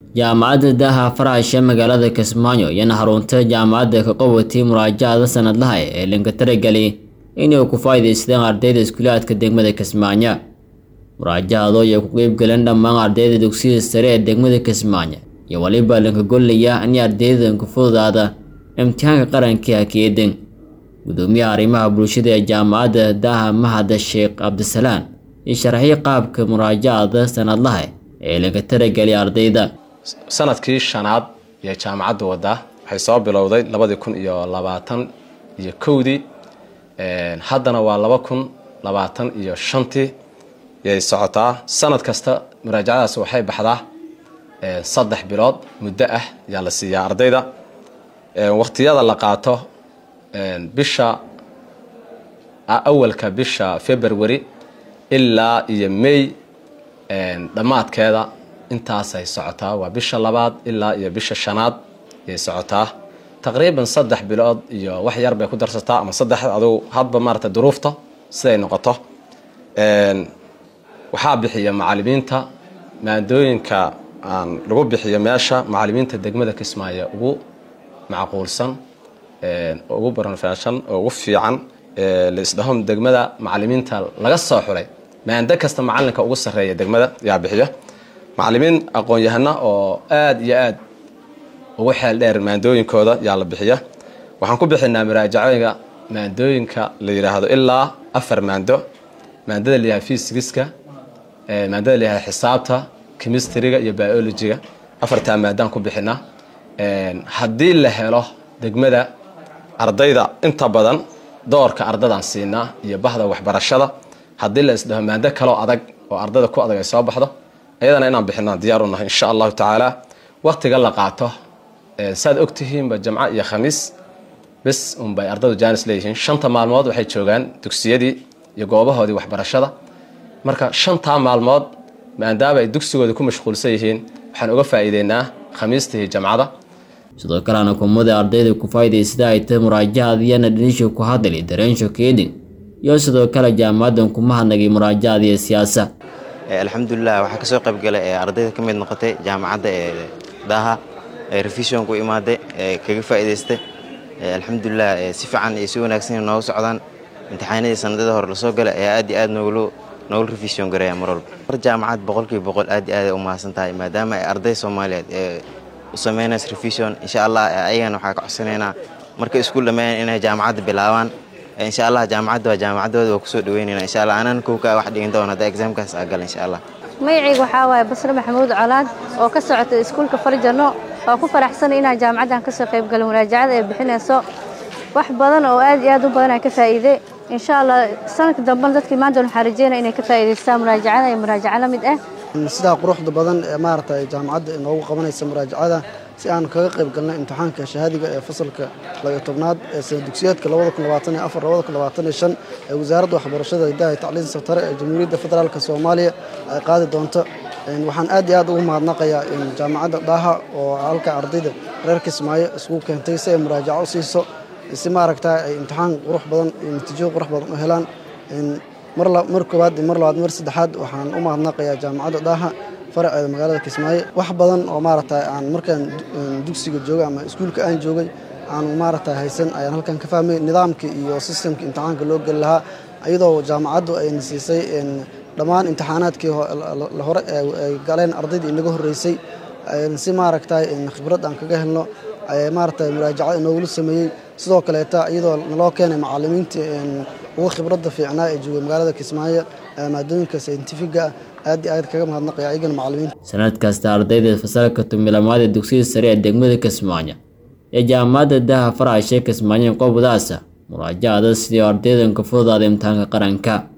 jaamacadda daaha faraasha magaalada kismaayo iyana xarunta jaamacadda ka qabatay muraajacada sanadlaha ee linka taragelay inay ku faa'iidaystaan ardayda iskuulaadka degmada kismaayo muraajacado ay ku qeyb galeen dhammaan ardayda dugsiyada sare ee degmada kismaayo iyo waliba linka gollaya in ardaydan ku fududaada imtixaanka qaranka hakeedan gudoomiyaha arrimaha bulshada ee jaamacadda daaha mahada sheekh cabdisalaan iyo sharaxyo qaabka muraajacada sanadlaha ee linka taragelay ardayda sanadkii shanaad iyo jaamacadda waddaa waxay soo bilowday labadii kun iyo labaatan iyo kowdii haddana waa laba kun labaatan iyo shantii yay socotaa sanad kasta muraajacadaas waxay baxdaa saddex bilood muddo ah ayaa la siiyaa ardayda waqtiyada la qaato bisha awalka bisha february ilaa iyo may dhammaadkeeda intaasay socotaa waa bisha labaad ilaa iyo bisha shanaad yay socotaa taqriiban saddex bilood iyo wax yar bay ku darsataa ama saddex adugu hadba maarata duruufta siday noqoto waxaa bixiya macalimiinta maadooyinka aan lagu bixiyo meesha macalimiinta degmada kismaayo ugu macquulsan ugu barnfashan oo ugu fiican laisdhaho degmada macalimiinta laga soo xulay maando kasta macalinka ugu sarreeya degmada yaa bixiya macalimiin aqoon-yahana oo aada iyo aada ugu xeel dheer maandooyinkooda yaa la bixiya waxaan ku bixinaa muraajacooyinka maandooyinka la yidhaahdo ilaa afar maando maandada layahay fysigiska maandada layahay xisaabta chemistryga iyo biologyga afartaa maadaan ku bixinaa haddii la helo degmada ardayda inta badan doorka ardadaan siinaa iyo bahda waxbarashada haddii la isdhaho maando kaloo adag oo ardada ku adag ay soo baxdo ayadana inaan bixinaan diyaar u nahay insha allahu tacaala waqtiga la qaato saad ogtihiinba jamco iyo khamiis bes unbay ardadu jaanis leeyihiin shanta maalmood waxay joogaan dugsiyadii iyo goobahoodii waxbarashada marka shantaa maalmood maadaama ay dugsigooda ku mashquulsan yihiin waxaan uga faa'iideynaa khamiista iyo jamcada sidoo kalena kumada ardayda ku faa'iidaysta ay tahay muraajacadiyana dhinisha ku hadlay dareensho keedin iyo sidoo kale jaamacadan kuma hadnagay muraajacadiiyo siyaasa alxamdulilah waxaa kasoo qaybgalay ee ardayda ka mid noqotay jaamacadda ee daaha ee revision ku imaaday ee kaga faa'iidaystay alxamdulilah si fiican iyo si wanaagsan noogu socdaan imtixaanadii sanadada hore lasoo galay ayaa aad iyo aad nooglu noogula revision gareeya mar walba mar jaamacad boqolkiiba boqol aad iyo aad u mahadsan tahay maadaama ay arday soomaaliyeed ee u sameynaysa revision insha allah ayagana waxaa ka codsanaynaa markay iskuul dhammeeyaan inay jaamacadda bilaabaan insha allah jaamacadda waa jaamacaddooda waa kusoo dhaweynayna insha allah anaan kowkaa wax dhigin doona hadda exaamkaas aa gala insha allah magacayga waxaa waaye basre maxamuud colaad oo ka socota iskuulka farjano waa ku faraxsanay inaan jaamacaddan kasoo qaybgalay muraajacada ay bixinayso wax badan oo aad iyo aad u badan aan ka faa'iiday insha allah sanadka dambena dadkii maanta waxaan rajeynaya inay ka faa'iidaystaan muraajacada iyo muraajaco la mid ah sidaa quruxda badan ee maaragtay jaamacadda inoogu qabanaysa muraajacada si aan kaga qayb galnay imtixaanka shahaadiga ee fasalka labiyo tobnaad ee sana dugsiyeedka labada kun labaatan iyo afar labada kun labaatan iyo shan ee wasaaradda waxbarashada hidaha iyo tacliin sabtare ee jamhuuriyadda federaalka soomaaliya ay qaadi doonto waxaan aad iyo aad ugu mahadnaqayaa jaamacadda dhaaha oo halka ardayda reer kismaayo iskugu keentay si ay muraajaco u siiso si maaragta ay imtixaan qurux badan iyo natiijo qurux badan u helaan mar koowaad iyo mar labaad mar saddexaad waxaan u mahadnaqayaa jaamacadda dhaaha faraceeda magaalada kismaayo wax badan oo maaragta aan markaan dugsiga joogay ama iskuulka aan joogay aanu maaragta haysan ayaan halkan ka fahmay nidaamkii iyo sistemkii imtixaanka loo geli lahaa iyadoo jaamacaddu ayna siisay dhammaan imtixaanaadkii hore ay galeen ardaydii inaga horreysay si maaragta khibrad aan kaga helno maaragta muraajaco inoogula sameeyey sidoo kaleeta iyadoo naloo keenay macalimiintii ugu khibradda fiicnaa ee joogay magaalada kismaayo maadooyinka sayntifiga aad iyo aad kaga mahadnaqaya ayagana macalimiinta sanad kasta ardayda fasalka tumilamaad ee dugsiyada sare ee degmada kismaayo ee jaamacadda daaha faraashe kismaayo qobdaasa muraajacada sidii ardaydan ka fududaada imtixaanka qaranka